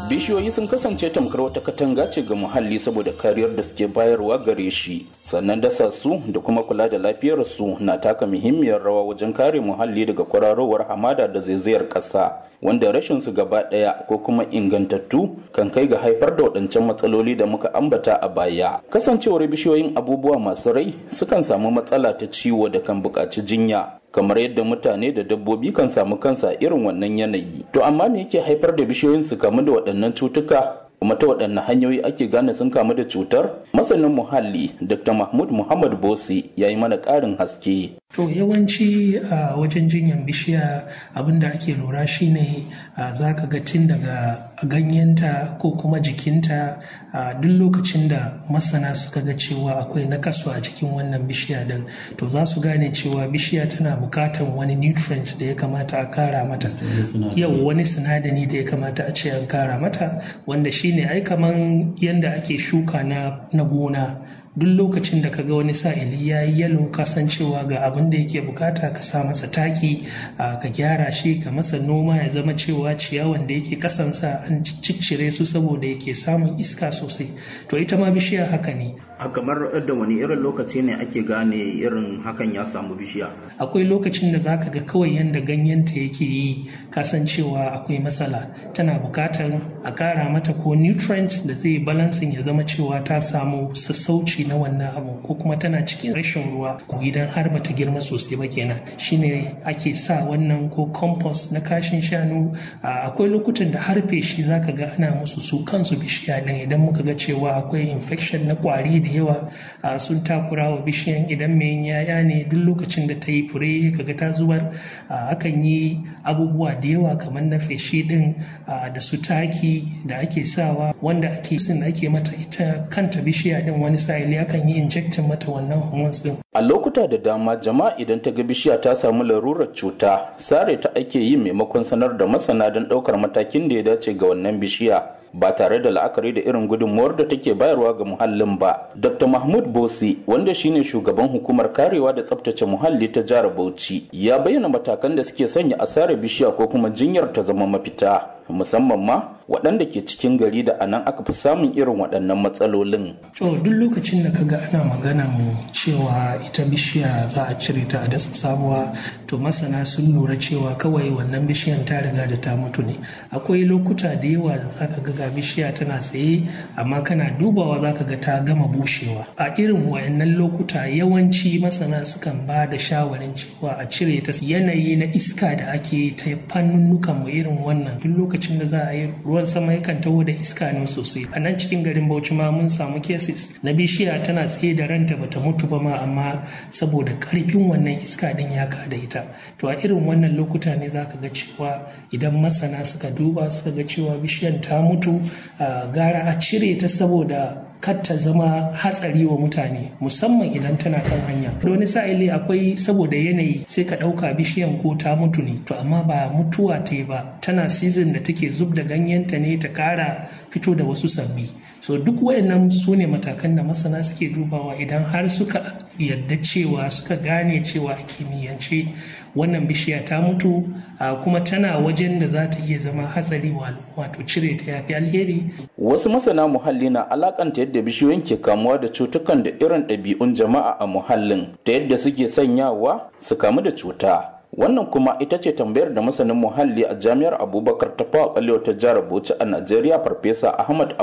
bishiyoyi sun kasance tamkar wata katanga ce ga muhalli saboda kariyar da suke bayarwa gare shi sannan dasa su da kuma kula da lafiyar su na taka muhimmiyar rawa wajen kare muhalli daga kwararowar hamada da zaizayar ƙasa wanda rashin su gaba ɗaya ko kuma ingantattu kan kai ga haifar da waɗancan matsaloli da muka ambata a baya kasancewar bishiyoyin abubuwa masu rai sukan samu matsala ta ciwo da kan buƙaci jinya kamar yadda mutane da dabbobi kan samu kansa irin wannan yanayi to amma me yake haifar da bishiyoyin su kamu da waɗannan cutuka kuma ta waɗanne hanyoyi ake gane sun kamu da cutar masanin muhalli dr mahmud muhammad bosi ya yi mana ƙarin haske To yawanci a wajen jinyan bishiya abinda ake lura shine za ka ga tun daga ganyenta ko kuma jikinta a duk lokacin da masana suka ga cewa akwai nakasu a cikin wannan bishiya din to za su gane cewa bishiya tana bukatan wani nutrient da ya kamata a kara mata yau wani sinadari da ya kamata a ce an kara mata wanda shine ai kaman yanda ake shuka na gona duk lokacin da kaga wani sa'ili ya yi yalo kasancewa ga abin da yake bukata ka sa masa taki ka gyara shi ka masa noma ya zama cewa ciyawan da yake kasansa an ciccire su saboda yake samun iska sosai to ita ma bishiya haka ne a kamar da wani irin lokaci ne ake gane irin hakan ya samu bishiya akwai lokacin da zaka ga kawai yanda ganyenta yake yi kasancewa akwai matsala tana bukatar a kara mata ko nutrients da zai balansin ya zama cewa ta samu sassauci na wannan abu ko kuma tana cikin rashin ruwa ko idan har bata girma sosai ba kenan shine ake sa wannan ko compost na kashin shanu akwai lokutan da har feshi zaka ga ana musu su kansu bishiya din idan muka ga cewa akwai infection na kwari da yawa sun takura wa bishiyan idan mai yaya ne duk lokacin da ta yi fure kaga ta zubar akan yi abubuwa da yawa kamar na feshi din da su taki da ake sawa wanda ake sin ake mata ita kanta bishiya din wani sa'ili akan yi injectin mata wannan hormones din a lokuta da dama jama'a idan ta ga bishiya ta samu larurar cuta sare ta ake yi maimakon sanar da masana don ɗaukar matakin da ya dace ga wannan bishiya ba tare da la'akari da irin gudunmuwar da take bayarwa ga muhallin ba. Dr. Mahmud Bosi, wanda shine shugaban hukumar karewa da tsabtace muhalli ta jihar Bauchi, ya bayyana matakan da suke sanya asarar bishiya ko kuma jinyar ta zama mafita. musamman ma waɗanda ke cikin gari da anan aka fi samun irin waɗannan matsalolin. To duk lokacin da kaga ana maganan cewa ita bishiya za a cire ta a dasa sabuwa to masana sun lura cewa kawai wannan bishiyan ta riga da ta mutu ne. Akwai lokuta da yawa da zaka ga ga bishiya tana tsaye amma kana dubawa zaka ga ta gama bushewa. A irin wayannan lokuta yawanci masana sukan ba da shawarin cewa a cire ta yanayi na iska da ake ta fannunnukan mu irin wannan duk lokacin da za a yi ruwan sama yakan taho da iska ne sosai a nan cikin garin bauchi ma mun samu cases na bishiya tana tsaye da ranta bata mutu ba ma amma saboda karfin wannan iska din ya kada ita to a irin wannan lokuta ne zaka ga cewa idan masana suka duba suka ga cewa bishiyan ta mutu gara a cire ta saboda kar ta zama hatsari wa mutane musamman idan tana kan hanya da wani sa'ili akwai saboda yanayi sai ka ɗauka bishiyan ko ta mutu ne to amma ba mutuwa ta yi ba tana season da take zub da ganyenta ne ta kara fito da wasu sabbi so duk wayannan su ne matakan da masana suke dubawa idan har suka yadda cewa suka gane cewa a kimiyyance wannan bishiya ta mutu kuma tana wajen da za ta iya zama hatsari wato cire ta yafi alheri wasu masana muhalli na alakanta yadda bishiyoyin ke kamuwa da cutukan da irin ɗabi'un jama'a a muhallin ta yadda suke sanyawa su kamu da cuta wannan kuma ita ce tambayar da masanin muhalli a jami'ar abubakar ta fawa ta jihar bauchi a najeriya farfesa ahmad